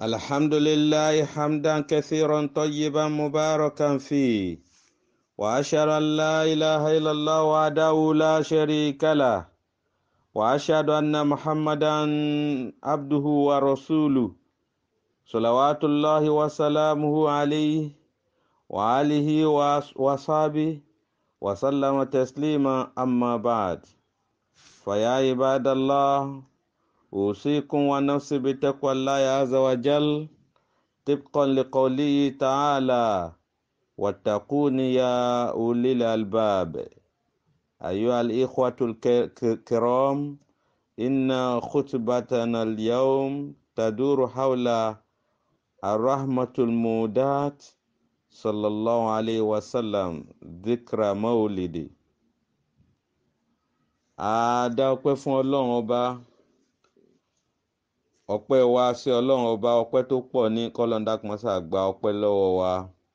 الحمد لله حمدا كثيرا طيبا مباركا فيه وأشهد أن لا إله إلا الله وحده لا شريك له وأشهد أن محمدا عبده ورسوله صلوات الله وسلامه عليه وآله وصحبه وسلم تسليما أما بعد فيا عباد الله أوصيكم ونفسي بتقوى الله عز وجل طبقا لقوله تعالى واتقون يا أولي الألباب أيها الإخوة الكرام إن خطبتنا اليوم تدور حول الرحمة المودات صلى الله عليه وسلم ذكرى مولدي àdá ọpẹ́ fún Ọlọ́run ọba ọpẹ́ wa sí Ọlọ́run ọba ọpẹ́ tó pọ̀ ní kọlọńdàkùnmọsà gba ọpẹ́ lọ́wọ́ wa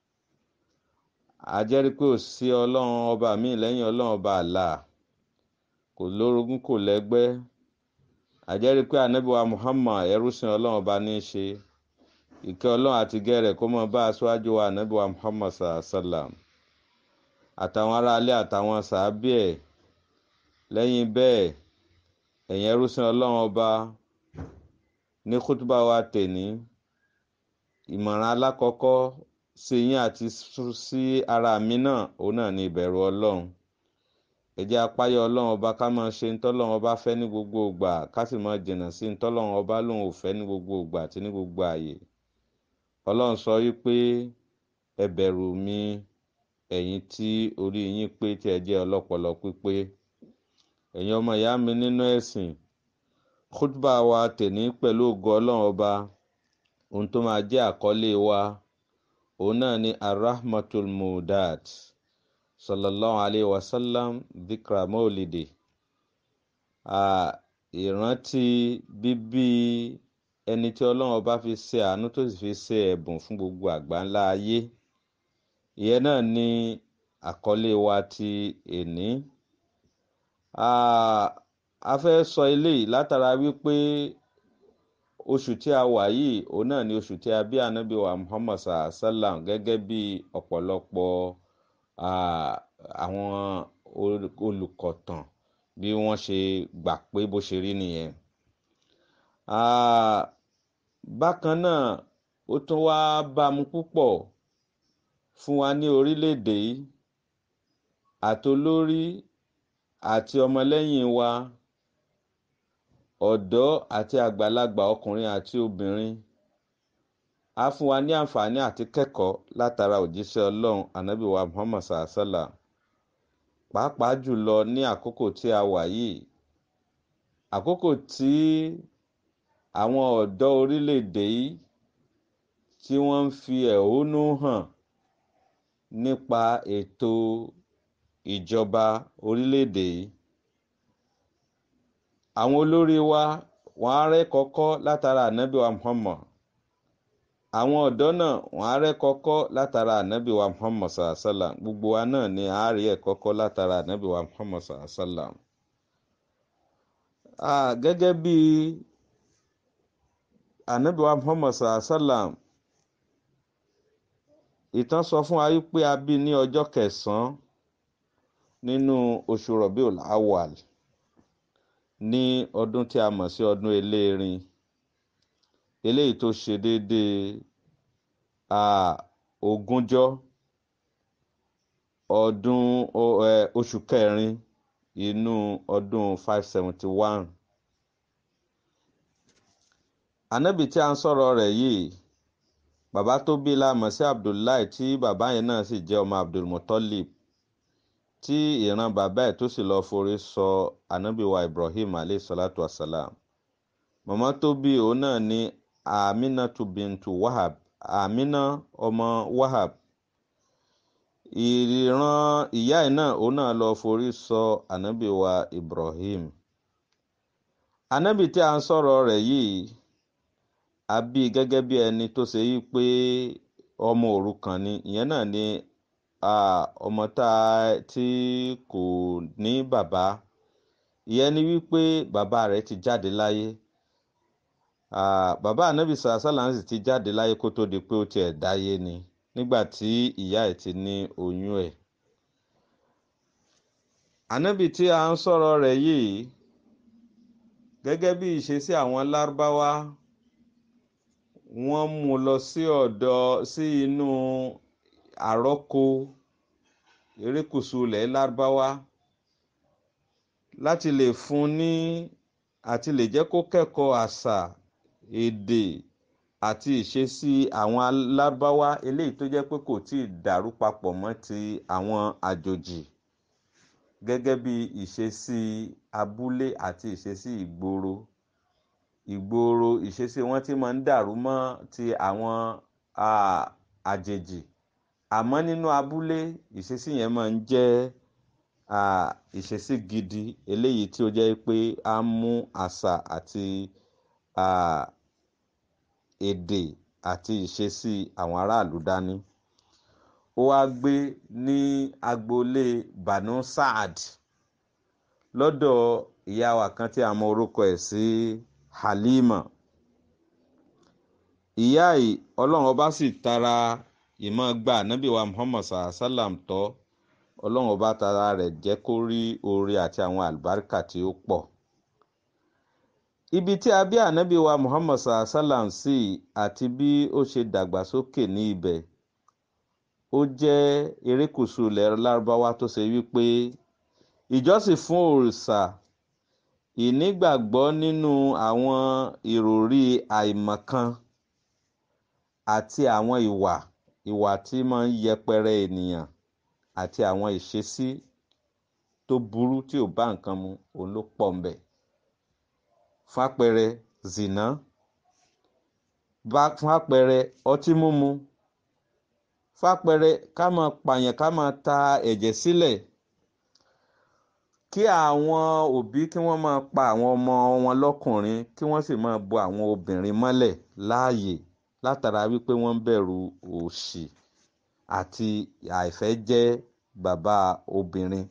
àjẹrí pé ò sí Ọlọ́run ọba míì lẹ́yìn Ọlọ́run ọba àlà kò lórogún kò lẹ́gbẹ́ àjẹrí pé ànábìwá Muhammad ẹrúsìn Ọlọ́run ọba ní í ṣe ìkẹ́ Ọlọ́run àti gẹrẹ kó mọ bá aṣáájú wa ànábìwá Muhammad sallam àtàwọn aráalé àtàwọn sàábì ẹ̀ lẹ́yìn bẹ́ẹ̀ ẹ̀yin ẹrúsìn Ọlọ́run ọba ní kútúbà wa tèní ìmọ̀ràn alákọ̀ọ́kọ́ sí yín àti sí ara mi náà òun náà ní ìbẹ̀rù Ọlọ́run ẹ jẹ́ apáyọ Ọlọ́run ọba ká máa ṣe ntọ́lọ́run ọba fẹ́ ní gbogbo ìgbà ká sì máa jìnnà sí ntọ́lọ́run ọba lòun ò fẹ́ ní gbogbo ìgbà àti ní gbogbo ààyè Ọlọ́run sọ wípé ẹ bẹ̀rù mi ẹ̀yin tí orí yín pé tí ẹ jẹ́ ọlọ́pọlọ pípé ẹ̀yin ọmọ ìyá mi nínú ẹ̀sìn khutba wa tèní pẹ̀lú ògo ọlọ́run ọba ohun tó máa jẹ́ àkọlé wa òun náà ni arahmatul mudat sallallahu alayhi wa sallam dhikra maulidi ìrántí bíbí ẹni tí ọlọ́run ọba fi ṣe àánú tó sì fi ṣe ẹ̀bùn fún gbogbo àgbáńlá ayé ìyẹn náà ni àkọlé wa ti èní a fẹ́ sọ eléyìí látara wípé oṣù tí a wà yìí òun náà ni oṣù tí a bí ànábì wa Muhammad sallam gẹ́gẹ́ bí ọ̀pọ̀lọpọ̀ àwọn olùkọ̀tàn bí wọ́n ṣe gbà pé bó ṣe rí nìyẹn. bákan náà ó tún wá bámu púpọ̀ fún wa ní orílẹ̀-èdè yìí àtolórí àti ọmọlẹ́yìn wa ọ̀dọ́ àti àgbàlagbà ọkùnrin àti obìnrin á fún wa ní àǹfààní àti kẹ́kọ̀ọ́ látara òjíṣẹ́ ọlọ́run ànábì wa muhammad sàásàlà pàápàá jùlọ ní àkókò tí a wà yìí àkókò tí àwọn ọ̀dọ́ orílẹ̀-èdè yìí tí wọ́n ń fi ẹ̀hónú hàn nípa ètò ìjọba orílẹ̀-èdè yìí àwọn olórí wa wọ́n á rẹ́ kọ́kọ́ látara ànábì wa Muhammad àwọn ọ̀dọ́ náà wọ́n á rẹ́ kọ́kọ́ látara ànábì wa Muhammad sàlám gbogbo wa náà ni a rí ẹ̀ kọ́kọ́ látara ànábì wa Muhammad sàlám. gẹ́gẹ́ bí ànábì wa Muhammad sàlám ìtàn sọ fún wa wípé a bí ní ọjọ́ kẹsàn-án nínú oṣù Rabiul Awwal ní ọdún tí a mọ̀ sí ọdún eléèrin eléyìí tó ṣe déédéé ogúnjọ́ ọdún oṣù kẹrin inú ọdún five seventy one ànábì tí a ń sọ̀rọ̀ rẹ̀ yìí bàbá tó bí la mọ̀ sí Abdullahi tí bàbá yẹn náà sì jẹ́ ọmọ Abdulmutalib tí ìran bàbá ẹ̀ tó sì lọ forí sọ ànábìwa Ibrahim alayhi salatu wasalam màmá tó bí òun náà ní Aminatu bintu Wahab Amina ọmọ Wahab ìran ìyá ẹ̀ náà òun náà lọ forí sọ ànábìwa Ibrahim ànábì tí a ń sọ̀rọ̀ rẹ̀ yìí a bí gẹ́gẹ́ bí ẹni tó ṣe yí pé ọmọ òrukàn ni ìyẹn náà ni ọmọ tá tí kò ní bàbá ìyẹn ni wípé bàbá rẹ̀ ti jáde láyé bàbá anabi sàásàlà sì ti jáde láyé kó tó di pé ó tiẹ̀ dáyé ni nígbà tí ìyá ẹ̀ ti ní oyún ẹ̀. anabi tí a ń sọ̀rọ̀ rẹ̀ yìí gẹ́gẹ́ bí ìṣesí àwọn lárúbáwá wọ́n mú lọ sí ọ̀dọ̀ sí inú àrọ́kọ erékùṣù ilẹ̀ lárúbáwá láti lè fún ní àti lè jẹ́ kó kẹ́kọ̀ọ́ àṣà èdè àti ìṣesí àwọn lárúbáwá eléyìí tó jẹ́ pé kò tí ì dàrú papọ̀ mọ́ ti àwọn àjòjì gẹ́gẹ́ bí ìṣesí abúlé àti ìṣesí ìgboro ìgboro ìṣesí wọn tí máa ń dàrú mọ́ ti àwọn àjèjì àmọ́ nínú abúlé ìṣesí yẹn máa ń jẹ́ ìṣesí gidi eléyìí tí ó jẹ́ pé á mú àṣà àti èdè àti ìṣesí àwọn aráàlú dání ó wá gbé ní agboolé Banu Saad lọ́dọ̀ ìyá wa kan tí a mọ orúkọ ẹ̀ sí Halima ìyá yìí ọlọ́run ọba sì tara ìmọ̀ gba ànábì wa Muhammad sallam tọ́ ọlọ́run ọba tara rẹ̀ jẹ́ kó rí oore àti àwọn àlùbáríkà tí ó pọ̀ ibi tí a bí ànábì wa Muhammad sallam sí àti bí ó ṣe dàgbàsókè ní ibẹ̀ ó jẹ́ erékùṣù ilẹ̀ lárúbáwá tó ṣe wípé ìjọsìn fún òrìṣà ìnígbàgbọ́ nínú àwọn ìròrí àìmọ̀kan àti àwọn ìwà ìwà tí máa ń yẹpẹrẹ ènìyàn àti àwọn ìṣesí tó burú tí ò bá nǹkan mu òun ló pọ̀ ń bẹ̀. fápẹrẹ zìnà fápẹrẹ ọtí mímu fápẹrẹ ká máa pààyàn ká máa ta ẹ̀jẹ̀ sílẹ̀ kí àwọn òbí kí wọ́n máa pa àwọn ọmọ wọn lọ́kùnrin kí wọ́n sì máa bo àwọn obìnrin mọ́lẹ̀ láàyè látara wípé wọ́n ń bẹ̀rù òṣì àti àìfẹ́ jẹ́ bàbá obìnrin.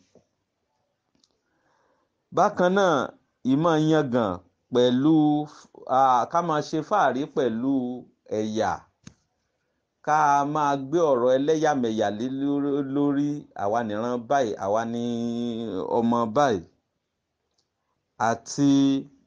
bákan náà ìmọ̀ yangàn pẹ̀lú ká máa ṣe fàárí pẹ̀lú ẹ̀yà ká máa gbé ọ̀rọ̀ ẹlẹ́yàmẹ̀yà lórí àwa nìran báyìí àwa ní ọmọ báyìí àti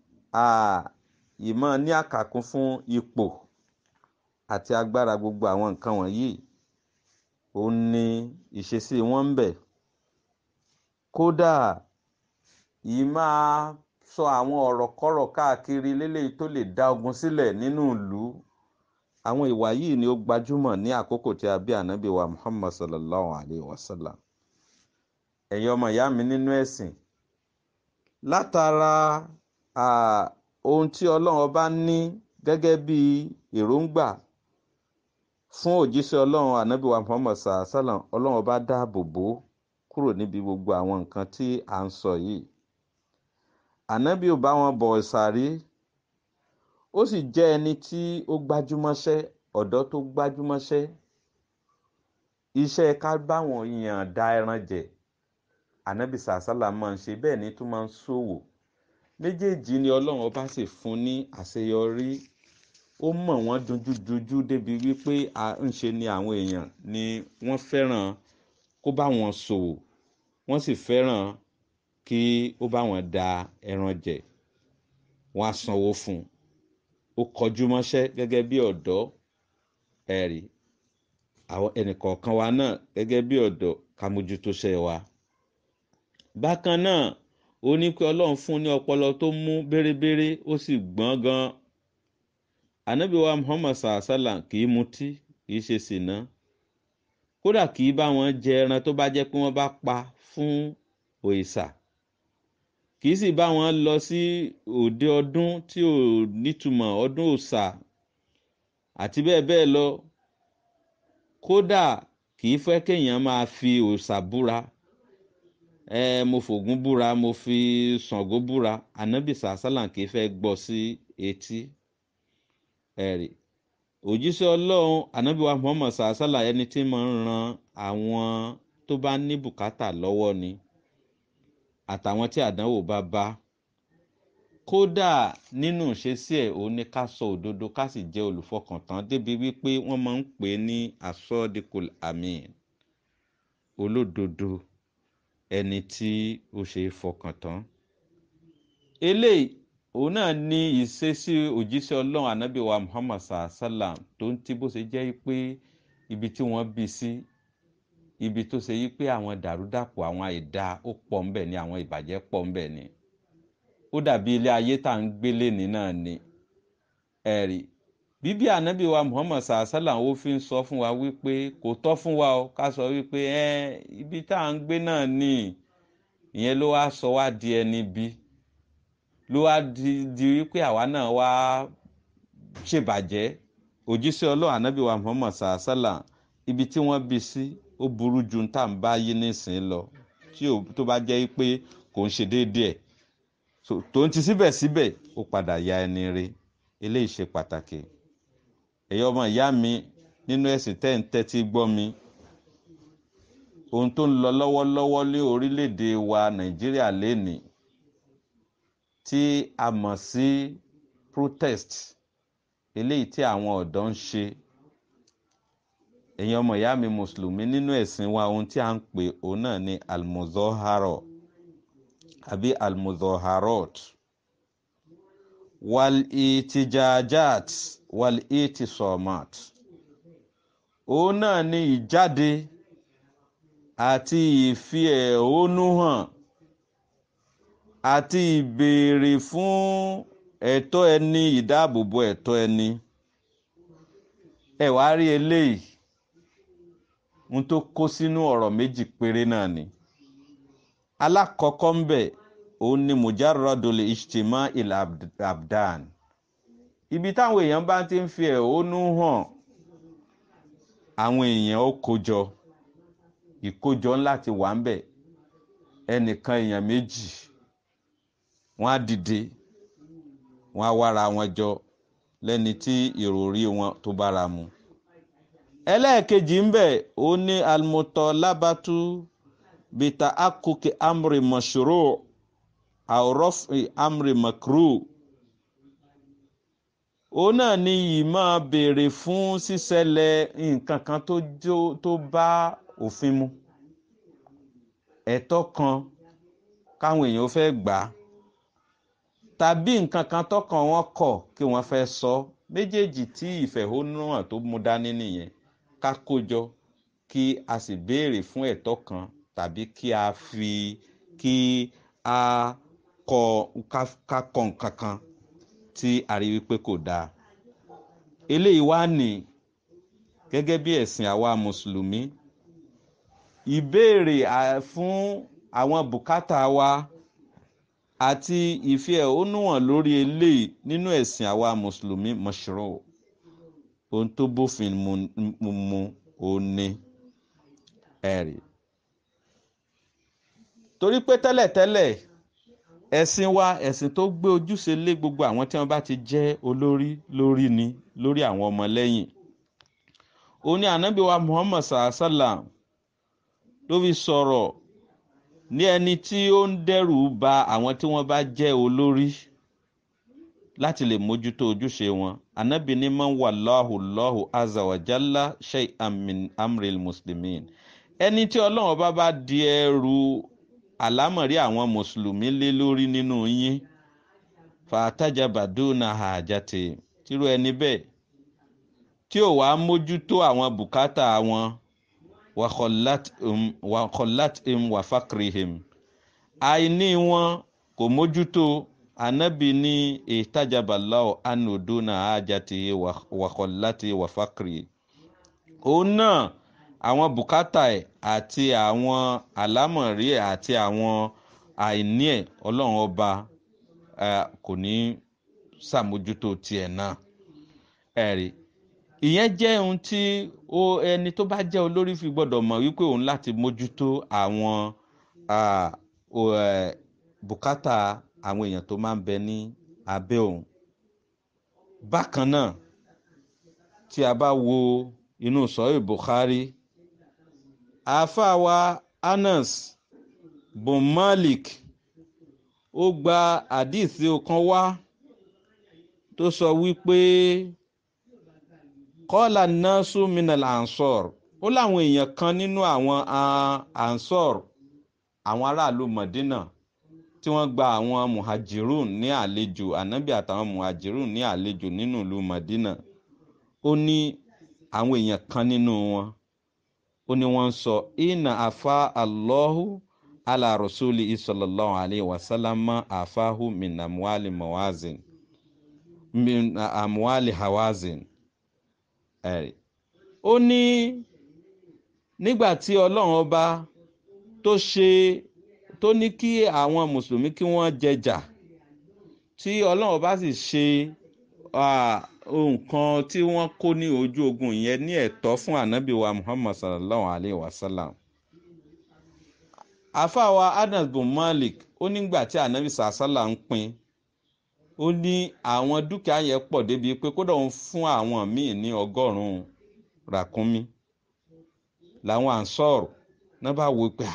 ìmọ̀ ní àkàkún fún ipò àti agbára gbogbo àwọn nǹkan wọ̀nyí ó ní ìṣesí wọn ń bẹ kódà yìí máa sọ àwọn ọ̀rọ̀ kọ́rọ̀ káàkiri lélẹ́yìí tó lè dá ogun sílẹ̀ nínú ìlú àwọn ìwà yìí ni ó gbajúmọ̀ ní àkókò tí a bí ànábì wa Muhammad sallallahu alayhi wa sallam ẹ̀yin ọmọ ìyá mi nínú ẹ̀sìn látara ohun tí ọlọ́run ọba ní gẹ́gẹ́ bí èròǹgbà fún òjíṣẹ́ ọlọ́run ànábì wa Muhammad sallallahu alayhi wa sallam ọlọ́run ọba dáàbò bò kúrò níbi gbogbo àwọn nǹkan tí à ń sọ yìí ànábì ò bá wọn bọ̀ ìsàrí ó sì jẹ́ ẹni tí ó gbájúmọ́ṣẹ́ ọ̀dọ́ tó gbájúmọ́ṣẹ́ iṣẹ́ ká báwọn èèyàn da ẹran jẹ ànábì sàásálà máa ń ṣe bẹ́ẹ̀ ni tó máa ń ṣòwò méjèèjì ni ọlọ́run ọba sì fún ní àṣeyọrí ó mọ̀ wọ́n dojúdojú débi wípé à ń ṣe ni àwọn èèyàn ni wọ́n fẹ́ràn kó bá wọn ṣòwò wọ́n sì fẹ́ràn kí ó bá wọn da ẹran jẹ wọ́n á sanwó fún un ó kọjú mọ́ṣẹ́ gẹ́gẹ́ bí ọ̀dọ́ ẹ̀rí àwọn ẹnìkọ̀ọ̀kan wa náà gẹ́gẹ́ bí ọ̀dọ́ ká mójútó ṣe wa. bákan náà ó ní pé ọlọ́run fún ní ọpọlọ tó mú bérebére ó sì gbọ́n gan. ànábì wa muhammad sàásàlà kì í mutí kì í ṣe sìná kódà kì í bá wọn jẹ ẹran tó bá jẹ́ pé wọ́n bá pa fún òrìṣà kì í sì bá wọn lọ sí òde ọdún tí ò nítumọ̀ ọdún òòṣà àti bẹ́ẹ̀ bẹ́ẹ̀ lọ kódà kì í fẹ́ kéèyàn máa fi òòṣà búra ẹ mo fògún búra mo fi ṣàngó búra ànábì sàásàlà kì í fẹ́ gbọ́ sí etí ẹ̀rì òjíṣẹ́ ọlọ́run ànábì wa muhammad sàásàlà ẹni tí máa ń ran àwọn tó bá ní bùkátà lọ́wọ́ ni àtàwọn tí àdánwò bá bá kódà nínú ìṣesí ẹ̀ òun ni ká sọ òdodo ká sì jẹ́ olùfọkàntán débi wípé wọ́n máa ń pè é ní asọ́dikul amin olódodo ẹni tí ó ṣe é fọkàn tán eléyìí òun náà ní ìṣesí òjíṣẹ́ ọlọ́run ànábì wa muhammad sallam tó ń tí bó ṣe jẹ́ pé ibi tí wọ́n bí sí ibi tó ṣe yí pé àwọn dàrúdàpọ̀ àwọn àìda ó pọ̀ ńbẹ̀ ni àwọn ìbàjẹ́ pọ̀ ńbẹ̀ ni ó dàbí ilé ayé tá à ń gbélé ní náà ni ẹ̀rí bíbí ànábì wa muhammad sallam ó fi ń sọ fún wa wípé kò tọ́ fún wa o ká sọ wípé ẹ ibi tá à ń gbé náà ni ìyẹn ló wá sọ wá di ẹni bí ló wá di di wípé àwa náà wá ṣèbàjẹ́ òjíṣẹ́ ọlọ́run ànábì wa muhammad sallam ibi tí wọ́n bí sí ó burú ju tá à ń bá yí nísìnyí lọ tí tó bá jẹ́ pé kò ń ṣe déédéé ẹ̀ tó ń ti síbẹ̀síbẹ̀ ó padà ya ẹni re eléyìí ṣe pàtàkì ẹ̀yọ́ ọmọ ìyá mi nínú ẹ̀sìn tẹ́ ń tẹ́tí gbọ́ mi ohun tó ń lọ lọ́wọ́lọ́wọ́ ní orílẹ̀-èdè wa nàìjíríà lénìí tí a mọ̀ sí protest eléyìí tí àwọn ọ̀dọ́ ń ṣe ẹ̀yin ọmọ ìyá mi mùsùlùmí nínú ẹ̀sìn wa ohun tí a ń pè òun náà ni almuzoharo àbí almuzoharot wal itijajat wal itisomat òun náà ni ìjáde àti ìfi ẹ̀hónú hàn àti ìbéèrè fún ẹ̀tọ́ ẹni ìdáàbòbò ẹ̀tọ́ ẹni ẹ wá rí eléyìí ohun tó kó sínú ọ̀rọ̀ méjì péré náà ni alákọ̀ọ́kọ́ ń bẹ̀ òun ni mujarradul ijtima il abdan ibi táwọn èèyàn bá ti ń fi ẹ̀hónú hàn àwọn èèyàn ó kójọ ìkójọ ńlá ti wà ń bẹ̀ ẹnìkan èèyàn méjì wọ́n á dìde wọ́n á wára wọn jọ lẹ́ni tí ìròrí wọn tó bára mu ẹlẹ́ẹ̀kejì ń bẹ̀ ó ní almutalabatu bita akuki amri mashuru àwòrọ́fì amri makru òun náà ni yìí máa béèrè fún ṣíṣẹlẹ̀ nǹkan kan tó jó tó bá òfin mu ẹ̀tọ́ kan káwọn èèyàn fẹ́ gbà á tàbí nǹkan kan tọkàn wọn kọ̀ kí wọ́n fẹ́ sọ méjèèjì tí ìfẹ̀hónúhàn tó mú dání nìyẹn ká kójọ kí a sì béèrè fún ẹ̀tọ́ kan tàbí kí a fi kí a kọ ká kọ nǹkan kan tí a rí wípé kò dáa eléyìí wá ní gẹ́gẹ́ bí ẹ̀sìn àwa mùsùlùmí ìbéèrè fún àwọn bùkátà wa àti ìfi ẹ̀hónú hàn lórí eléyìí nínú ẹ̀sìn àwa mùsùlùmí mọ̀ṣúrò ohun tó bófin mu mu òun ni ẹ̀rí torí pé tẹ́lẹ̀tẹ́lẹ̀ ẹ̀sìn wa ẹ̀sìn tó gbé ojúṣe lé gbogbo àwọn tí wọ́n bá ti jẹ́ olórí lórí ni lórí àwọn ọmọlẹ́yìn òun ni ànábì wa muhammad sallam ló fi sọ̀rọ̀ ní ẹni tí ó ń dẹ́rù ba àwọn tí wọ́n bá jẹ́ olórí láti lè mójútó ojúṣe wọn ànábì ní man wallahu Allahu azza wa jalla shay'an min amril muslimin ẹni tí ọlọ́run bá bá di ẹrù àlámọ̀rí àwọn mùsùlùmí lé lórí nínú yín fàtàjàbàdúnà àjàtì tírú ẹni bẹ́ẹ̀ tí ò wá mójútó àwọn bùkátà wọn wàkọ̀látìm wàfàkìrìhìm àìní wọn kò mójútó anabi ní ìtajabaláwo anodona àjàtì wàkọ̀látì wàfàkìrì òun náà àwọn bùkátà ẹ̀ àti àwọn àlámọ̀rí ẹ̀ àti àwọn àìní ẹ̀ ọlọ́run ọba kò ní ṣàmójútó tiẹ̀ náà ẹ̀rí ìyẹn jẹ́ ohun tí ó ẹni tó bá jẹ́ olórí fi gbọ́dọ̀ mọ̀ wípé òun láti mójútó àwọn bùkátà àwọn èèyàn tó máa ń bẹ ní abẹ́ òun bákan náà tí a bá wo inú sọ́yìn Bukhari àáfàá wa Anas bin Malik ó gba àdìsí kan wá tó sọ wípé kọ́là nasu minal ansor ó láwọn èèyàn kan nínú àwọn ansor àwọn aráàlú Mọ̀dínà tí wọ́n gba àwọn muhajirun ní àlejò ànábì àtàwọn muhajirun ní àlejò nínú ìlú Mọ̀dínà ó ní àwọn èèyàn kan nínú wọn ó ní wọ́n ń sọ inna afa allahu ala rasuli sallallahu alayhi wa sallam afahu min amuali mawazin min amuali hawazin ẹ̀rí ó ní nígbà tí ọlọ́run ọba tó ṣe tó ní kí àwọn mùsùlùmí kí wọ́n jẹjà tí ọlọ́run ọba sì ṣe nǹkan tí wọ́n kó ní ojú ogun yẹn ní ẹ̀tọ́ fún ànábì wa muhammad sallallahu alayhi wa sallam àfàwà anas bin malik ó nígbà tí ànábì sàásálà ń pín ó ní àwọn dúkìá yẹn pọ̀ débi pé kódà ń fún àwọn míì ní ọgọ́rùn-ún ràkúnmí làwọn ànsọ́ọ̀rù náà bá wo pé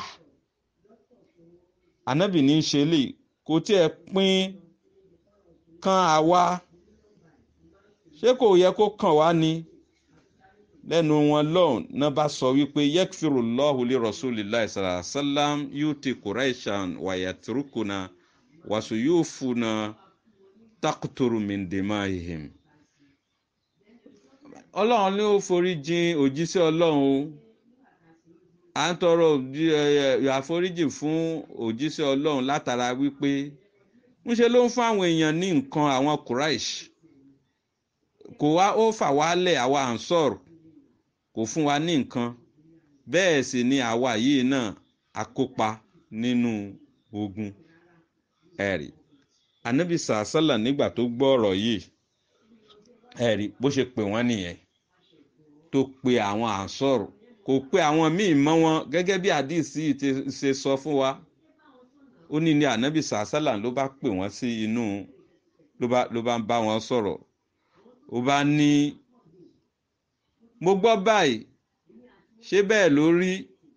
ànábì ní í ṣe lè kò tiẹ̀ pín kan àwa ṣé kò yẹ kó kàn wá ni lẹ́nu wọn lọ́hùn náà bá sọ wípé yẹ́kfìrù lọ́hùlì rasulillahi sallallahu alaihi wasallam yóò ti kùráìṣàn wàyàtúrúkùnà wàsù yóò fúnà takuturu mindimahim. ọlọ́run ní ó forí jìn òjíṣẹ́ ọlọ́run à ń tọrọ àforíjì fún òjíṣẹ́ ọlọ́run látara wípé ńṣe ló ń fún àwọn èèyàn ní nǹkan àwọn quraish kò wá ó fà wálẹ̀ àwa ansor kò fún wa ní nǹkan bẹ́ẹ̀ sì ni àwa yìí náà akópa nínú ogun ẹ̀rí anabi sàásàlà nígbà tó gbọ́ ọ̀rọ̀ yìí ẹ̀rí bó ṣe pè wọ́n nìyẹn tó pe àwọn ansor kò pe àwọn míì mọ́ wọn gẹ́gẹ́ bí àdìsí ti ṣe sọ fún wa ó ní ní anabi sàásàlà ló bá pè wọ́n sí inú ló bá ń bá wọn sọ̀rọ̀ ó bá ní mo gbọ́ báyìí ṣé bẹ́ẹ̀ ló rí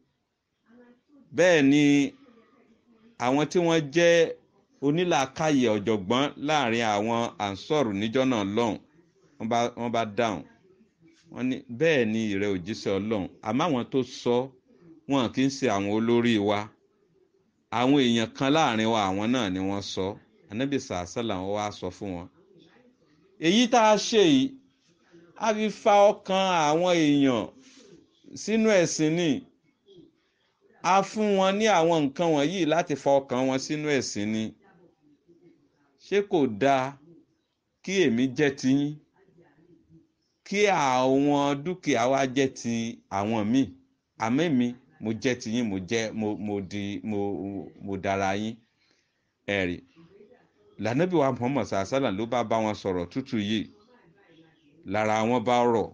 bẹ́ẹ̀ ni àwọn tí wọ́n jẹ́ onílàákàyè ọ̀jọ̀gbọ́n láàrin àwọn ansọ́ọ̀rù níjọ́ náà lọ́hùn wọ́n bá dáhùn wọ́n ní bẹ́ẹ̀ ni ìrẹ́ òjíṣẹ́ ọlọ́run àmọ́ àwọn tó sọ wọn kì í ṣe àwọn olórí wa àwọn èèyàn kan láàrin wa àwọn náà ni wọ́n sọ anábì sàásàlà wọn wá sọ fún wọn èyí tá a ṣe yìí a fi fa ọkàn àwọn èèyàn sínú ẹ̀sìn ni a fún wọn ní àwọn nǹkan wọ̀nyí láti fa ọkàn wọn sínú ẹ̀sìn ni ṣé kò dáa kí èmi jẹ́ tiyín kí àwọn dúkìá wa jẹ́ ti àwọn míì àmọ́ èmi mo jẹ́ tiyín mo jẹ́ mo mo di mo mo dára yín ẹ̀rí lànàbí wa muhammad sàásàlà ló bá bá wọn sọ̀rọ̀ tútù yìí lára wọn bá rọ̀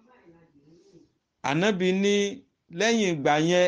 ànábì ní lẹ́yìn ìgbà yẹn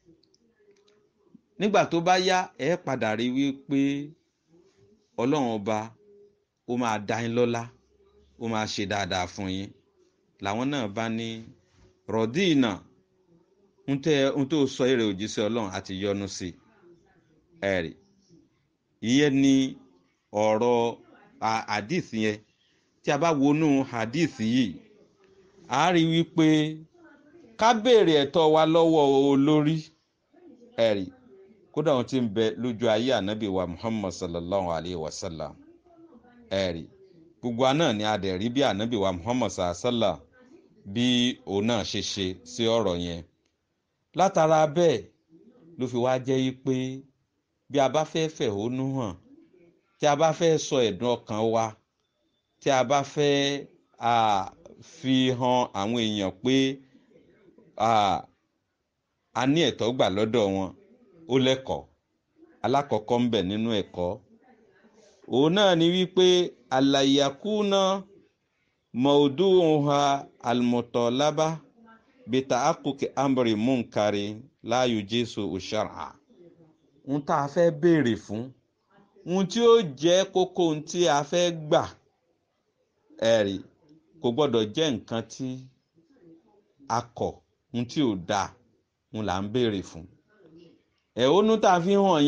nígbà tó bá yá ẹ padà rí wípé ọlọ́run ọba ó máa dá yín lọ́lá ó máa ṣe dáadáa fún yín làwọn náà bá ní rọ̀díìnà ń tó sọ èrè òjíṣẹ́ ọlọ́run àti yọ́nú sí ẹ̀rí ìyẹn ni ọ̀rọ̀ hadith yẹn tí a bá wọnú hadith yìí a rí wípé ká béèrè ẹ̀tọ́ wa lọ́wọ́ olórí ẹ̀rí kódà wọn ti ń bẹ lójú ayé ànábì wa muhammad sallallahu alayhi wa sallam ẹ̀rí gbogbo àná ni a dẹ̀ rí bí ànábì wa muhammad sallallahu alayhi wa sallam bí òun náà ṣe ṣe sí ọ̀rọ̀ yẹn látara bẹ́ẹ̀ ló fi wá jẹ́ yí pé bí a bá fẹ́ fẹ̀hónú hàn tí a bá fẹ́ sọ ẹ̀dùn ọkàn wa tí a bá fẹ́ fi hàn àwọn èèyàn pé a ní ẹ̀tọ́ gbà lọ́dọ̀ wọn ó lẹ́kọ̀ọ́ alákọ̀ọ́kọ́ ń bẹ nínú ẹ̀kọ́ òun náà ni wípé àlàyàkúná mọ̀ọ́dúnha àlùmọ̀tọ́lábá bìtà àkùkì àmbèrè múnkàrí láàyò jésù òṣàrà ń tá a fẹ́ béèrè fún ohun tí ó jẹ́ kókó ohun tí a fẹ́ gbà ẹ̀rí kò gbọ́dọ̀ jẹ́ nǹkan tí a kọ̀ ohun tí ò dáa ń là ń béèrè fún ẹ̀hónú tá a fi hàn yẹn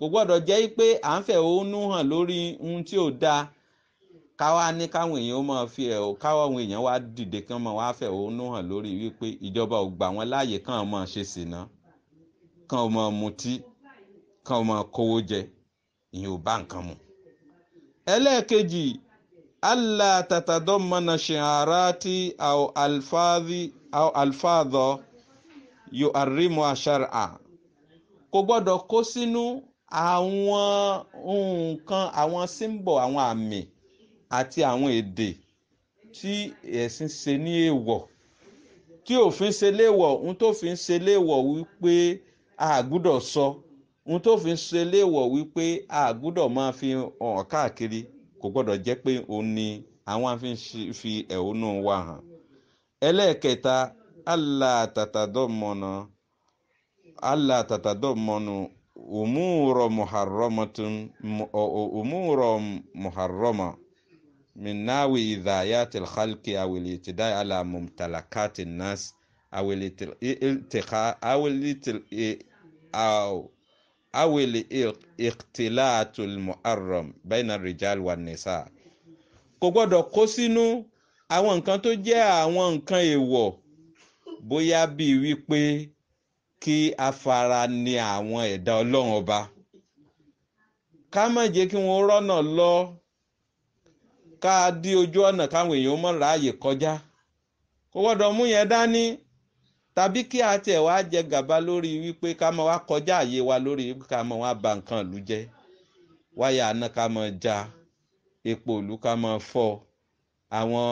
kò gbọ́dọ̀ jẹ́ pé à ń fẹ̀hónú hàn lórí ohun tí ò dáa káwá ní káwọn èèyàn ó máa fi ẹ̀ káwọn èèyàn wá dìde kán máa wá fẹ̀hónú hàn lórí wípé ìjọba ò gbà wọ́n láàyè kán máa ṣe sìná kán máa mutí kán máa kówó jẹ ìyẹn ò bá nǹkan mu. ẹlẹ́ẹ̀kejì allah tatadammana shi'arati aw alfadhi aw alfadho yu'arrimu shar'a kò gbọ́dọ̀ kó sínú àwọn nǹkan àwọn símbọ̀ àwọn àmì àti àwọn èdè tí ẹ̀sìn ṣe ní èèwọ̀ tí òfin ṣe léèwọ̀ ohun tó fi ń ṣe léèwọ̀ wípé a gbúdọ̀ sọ ohun tó fi ń ṣe léèwọ̀ wípé a gbúdọ̀ máa fi hàn káàkiri kò gbọ́dọ̀ jẹ́ pé òun ni àwọn afi ń fi ẹ̀hónú wa hàn ẹlẹ́ẹ̀kẹta allah tatadọ́mọ̀nà allah tatadọ́mọ̀nà umuro muharramatun umuro muharrama min nawi idhayat alkhalqi aw al-i'tida' ala mumtalakat an-nas aw al-iltiqa aw aw aw al-ikhtilat al-muharram bayna ar-rijal wan-nisa kò gbọ́dọ̀ kó sínú àwọn nǹkan tó jẹ́ àwọn nǹkan èèwọ̀ bóyá bíi wípé kí a fara ní àwọn ẹ̀dá ọlọ́run ọba ká má jẹ́ kí wọ́n rọ́nà lọ ká dí ojú ọ̀nà káwọn èèyàn mọ̀ ráàyè kọjá kò gbọ́dọ̀ mú yẹn dání tàbí kí a tiẹ̀ wá jẹ gàba lórí wípé ká máa wá kọjá àyè wa lórí wípé ká máa wá ba nǹkan ìlú jẹ́ wáyà àná ká máa já epo ìlú ká máa fọ́ àwọn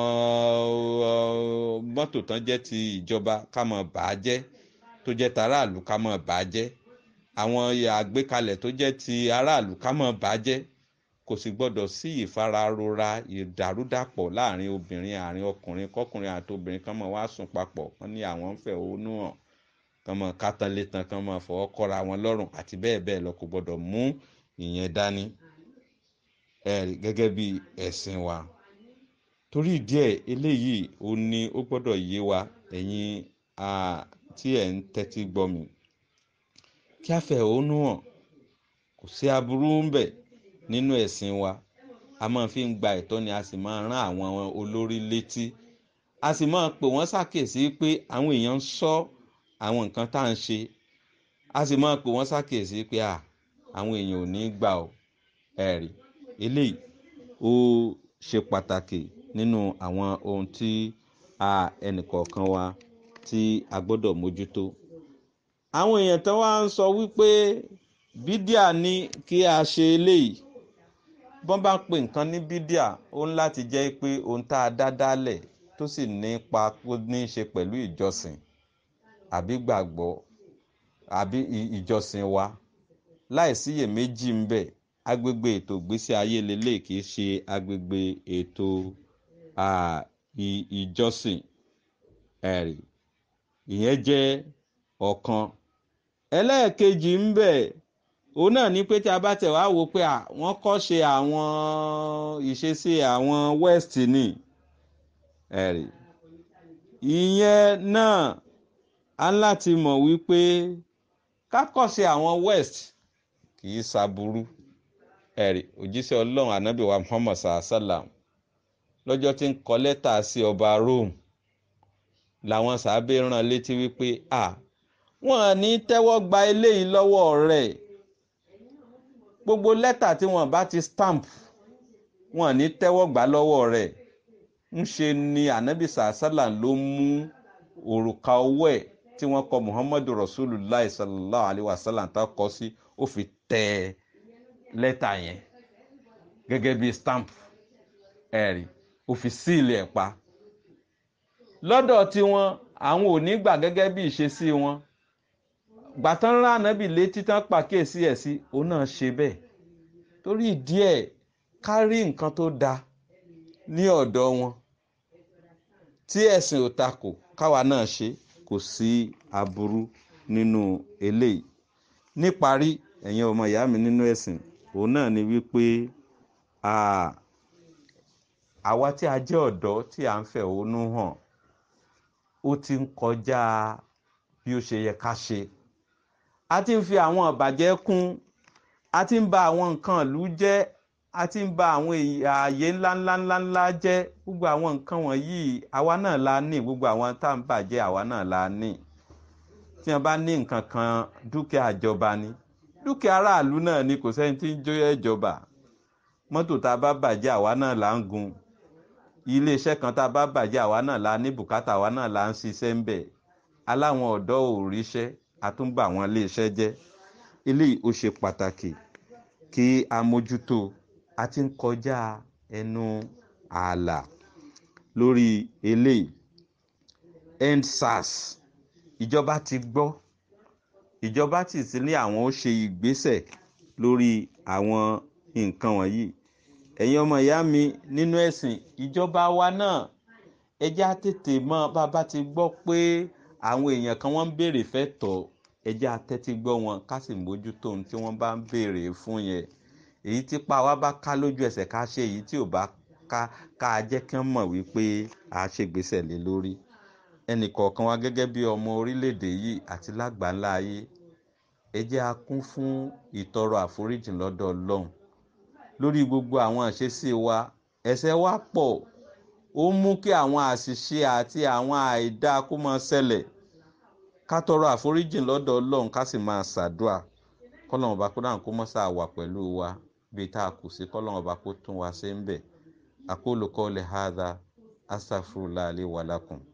mọ́tò tán jẹ́ ti ìjọba ká máa bà á jẹ́ tó jẹ́ ti aráàlú ká máa bà á jẹ́ àwọn àgbékalẹ̀ tó jẹ́ ti aráàlú ká máa bà á jẹ́ kò sì gbọ́dọ̀ sí ìfararora ìdàrúdàpọ̀ láàrin obìnrin àárín ọkùnrin kọkùnrin àti obìnrin kan máa wá sùn papọ̀ wọ́n ní àwọn ń fẹ̀hónú hàn kan máa kátán létan kan máa fọwọ́ kọ́ra wọn lọ́rùn àti bẹ́ẹ̀ bẹ́ẹ̀ lọ kò gbọ́dọ̀ mú ìyẹn dání gẹ́gẹ́ bí ẹ̀sìn wa torí ìdí ẹ̀ eléyìí ó ní ó gbọ́dọ̀ yé wa ẹ̀yin tí ẹ̀ ń tẹ́tí gbọ́ mi kí a fẹ̀hónú hàn kò sí aburú ń bẹ̀ nínú ẹ̀sìn wa a máa fi ń gba ẹ̀tọ́ ni a sì máa rán àwọn olórí létí a sì máa pè wọ́n ṣàkíyèsí pé àwọn èèyàn ń sọ àwọn nǹkan tá à ń ṣe a sì máa pè wọ́n ṣàkíyèsí pé àwọn èèyàn ò ní gbà ọ́ ẹ̀rí eléyìí ó ṣe pàtàkì nínú àwọn ohun tí ẹnìkọ̀ọ̀kan wa tí a gbọ́dọ̀ mójútó àwọn èèyàn tó wá ń sọ wípé bídíà ní kí a ṣe eléyìí bọ́n bá pè nǹkan ní bídíà ó ń láti jẹ́ pé ohun tá a dá dálẹ̀ tó sì nípa kó ní í ṣe pẹ̀lú ìjọsìn àbí gbàgbọ́ àbí ìjọsìn wa láìsíyèméjì ń bẹ agbègbè ètò ìgbésí ayé lélẹ̀ kì í ṣe agbègbè ètò ìjọsìn ẹ̀rí ìyẹn jẹ́ ọ̀kan ẹlẹ́ẹ̀kejì ń bẹ òun náà ní pé tí a bá tẹ̀ wá wò pé wọ́n kọ́ ṣe àwọn ìṣesí àwọn west ní ẹ̀rí ìyẹn náà á láti mọ̀ wípé kákọ́ṣe àwọn west kì í ṣàbùrú ẹ̀rí òjíṣẹ́ ọlọ́run ànábì wa muhammad sallam lọ́jọ́ tí ń kọ lẹ́tà sí ọba rome làwọn sàábé rán létí wípé à wọ́n ní tẹ́wọ́ gba eléyìí lọ́wọ́ rẹ̀ gbogbo lẹ́tà tí wọ́n bá ti stamp wọ́n ní tẹ́wọ́ gbà lọ́wọ́ rẹ̀ ń ṣe ni ànábì sallam ló mú òrùka owó ẹ̀ tí wọ́n kọ muhammadu rasulillah sallallahu alayhi wa sallam tá kọ sí ó fi tẹ lẹ́tà yẹn gẹ́gẹ́ bí stamp ẹ̀rí ó fi síìlì ẹ̀ pa lọ́dọ̀ tiwọn àwọn ò ní gbà gẹ́gẹ́ bí ìṣesí wọn gbàtán rán ànábì létí tán pàkíyèsí ẹ̀ sí òun náà ṣe bẹ́ẹ̀ torí ìdí ẹ̀ ká rí nǹkan tó da ní ọ̀dọ̀ wọn tí ẹ̀sìn ò takò káwa náà ṣe kò sí aburú nínú eléyìí níparí ẹ̀yin ọmọ ìyá mi nínú ẹ̀sìn òun náà ni wípé àwa tí a jẹ́ ọ̀dọ́ tí a ń fẹ̀hónú hàn ó ti ń kọjá bí ó ṣe yẹ ká ṣe a ti ń fi àwọn ìbàjẹ́ kún a ti ń ba àwọn nǹkan ìlú jẹ́ a ti ń ba àwọn ààyè ńláńláńláńlá jẹ́ gbogbo àwọn nǹkan wọ̀nyí àwa náà la ní gbogbo àwọn tá à ń bàjẹ́ àwa náà la ní tí wọ́n bá ní nǹkan kan dúkìá ìjọba ni dúkìá aráàlú náà ni kò sẹ́ni tí ń jó ìjọba mọ́tò tá a bá bàjẹ́ àwa náà là ń gun iléeṣẹ́ kan tá a bá bàjẹ́ àwa náà la ní bùkátà àwa náà la ń ṣiṣẹ́ ń bẹ̀ aláwọn ọ̀dọ́ ò ríṣẹ́ àtúnbà àwọn iléeṣẹ́ jẹ́ eléyìí ó ṣe pàtàkì kí a mójútó a ti ń kọjá ẹnu ààlà lórí eléyìí endsars ìjọba ti gbọ́ ìjọba ti sí ní àwọn ó ṣe ìgbésẹ̀ lórí àwọn nǹkan wọ̀nyí ẹ̀yin ọmọ ìyá mi nínú ẹ̀sìn ìjọba wa náà ẹ jẹ́ á tètè mọ̀ bàbá ti gbọ́ pé àwọn èèyàn kan wọ́n ń béèrè fẹ́ tọ̀ ẹ jẹ́ á tẹ́tí gbọ́ wọn ká sì mójútó ohun tí wọ́n bá ń béèrè fún yẹn èyí tí pa wá bá ká lójú ẹsẹ̀ ká ṣe èyí tí ò bá ká ká jẹ́ kí wọ́n mọ̀ wípé a ṣègbésẹ̀ lé lórí ẹnì kọ̀ọ̀kan wa gẹ́gẹ́ bí ọmọ orílẹ̀-èdè yìí àti lágbàńlá ayé ẹ jẹ́ á kún fún ìtọrọ àforíjì lọ́dọ̀ ọlọ́run lórí gbogbo àwọn àṣesí wa ẹ̀ṣẹ̀ wa pọ̀ ó mú kí àwọn àṣìṣe àti àwọn àìdá kó máa ṣẹlẹ̀ ká tọrọ àforíjì lọ́dọ̀ ọlọ́run ká sì máa ṣàdúà kọ́lọ́run ọba kó dáhùn kó mọ́ sáà wà pẹ̀lú wa bíi tá a kù sí kọ́lọ́run ọba kó tún wa ṣe ń bẹ̀ aqulu qawli hadha astaghfirullah li wa lakum.